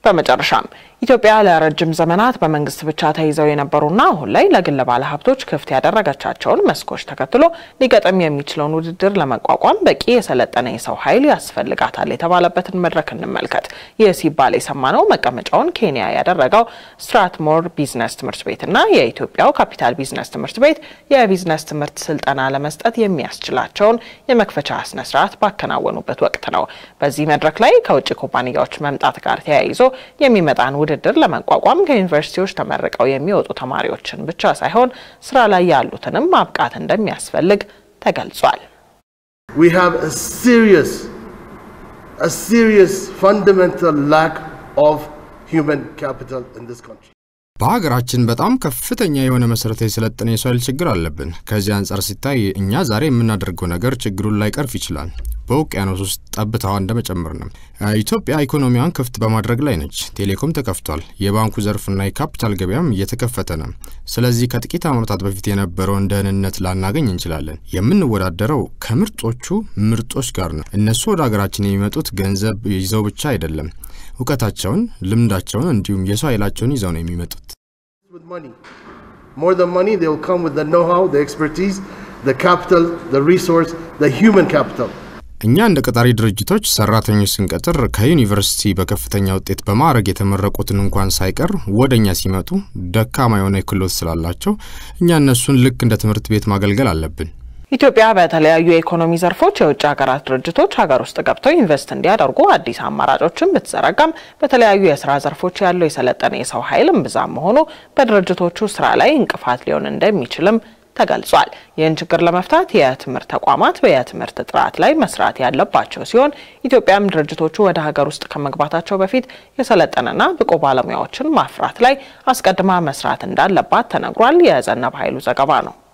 በመጨረሻም ኢትዮጵያ ለረጅም ዘመናት በመንግስት ብቻ ተይዘው የነበሩና አሁን ላይ ለግል ባለሀብቶች ክፍት ያደረገቻቸውን መስኮች ተከትሎ ሊገጥም የሚችለውን ውድድር ለመቋቋም በቂ የሰለጠነ የሰው ኃይል ያስፈልጋታል የተባለበትን መድረክ እንመልከት። ይህ ሲባል የሰማነው መቀመጫውን ኬንያ ያደረገው ስትራትሞር ቢዝነስ ትምህርት ቤትና የኢትዮጵያው ካፒታል ቢዝነስ ትምህርት ቤት የቢዝነስ ትምህርት ስልጠና ለመስጠት የሚያስችላቸውን የመክፈቻ ስነስርዓት ባከናወኑበት ወቅት ነው። በዚህ መድረክ ላይ ከውጭ ኩባንያዎች መምጣት ጋር ተያይዞ የሚመጣን ውድድር ለመቋቋም ከዩኒቨርሲቲዎች ተመርቀው የሚወጡ ተማሪዎችን ብቻ ሳይሆን ስራ ላይ ያሉትንም ማብቃት እንደሚያስፈልግ ተገልጿል። We have a serious, a serious fundamental lack of human capital in this country. በሀገራችን በጣም ከፍተኛ የሆነ መሰረታዊ የሰለጠነ የሰው ኃይል ችግር አለብን። ከዚህ አንጻር ሲታይ እኛ ዛሬ የምናደርገው ነገር ችግሩን ላይቀርፍ ይችላል። በውቅያኖስ ውስጥ ጠብታዋ እንደመጨመር ነው። ኢትዮጵያ ኢኮኖሚዋን ክፍት በማድረግ ላይ ነች። ቴሌኮም ተከፍቷል። የባንኩ ዘርፍና የካፒታል ገበያም እየተከፈተ ነው። ስለዚህ ከጥቂት ዓመታት በፊት የነበረውን ደህንነት ላናገኝ እንችላለን። የምንወዳደረው ከምርጦቹ ምርጦች ጋር ነው። እነሱ ወደ ሀገራችን የሚመጡት ገንዘብ ይዘው ብቻ አይደለም። እውቀታቸውን፣ ልምዳቸውን እንዲሁም የሰው ኃይላቸውን ይዘው ነው የሚመጡት። With money. More than money, they will come with the know-how, the expertise, the capital, the resource, the human capital. እኛ እንደ ቀጣሪ ድርጅቶች ሰራተኞች ስንቀጥር ከዩኒቨርሲቲ በከፍተኛ ውጤት በማዕረግ የተመረቁትን እንኳን ሳይቀር ወደ እኛ ሲመጡ ደካማ የሆነ ክህሎት ስላላቸው እኛ እነሱን ልክ እንደ ትምህርት ቤት ማገልገል አለብን። ኢትዮጵያ በተለያዩ የኢኮኖሚ ዘርፎች የውጭ ሀገራት ድርጅቶች ሀገር ውስጥ ገብተው ኢንቨስት እንዲያደርጉ አዲስ አማራጮችን ብትዘረጋም በተለያዩ የስራ ዘርፎች ያለው የሰለጠነ የሰው ኃይል እምብዛም መሆኑ በድርጅቶቹ ስራ ላይ እንቅፋት ሊሆን እንደሚችልም ተገልጿል። ይህን ችግር ለመፍታት የትምህርት ተቋማት የትምህርት ጥራት ላይ መስራት ያለባቸው ሲሆን ኢትዮጵያም ድርጅቶቹ ወደ ሀገር ውስጥ ከመግባታቸው በፊት የሰለጠነና ብቁ ባለሙያዎችን ማፍራት ላይ አስቀድማ መስራት እንዳለባት ተነግሯል። የዘነብ ኃይሉ ዘገባ ነው።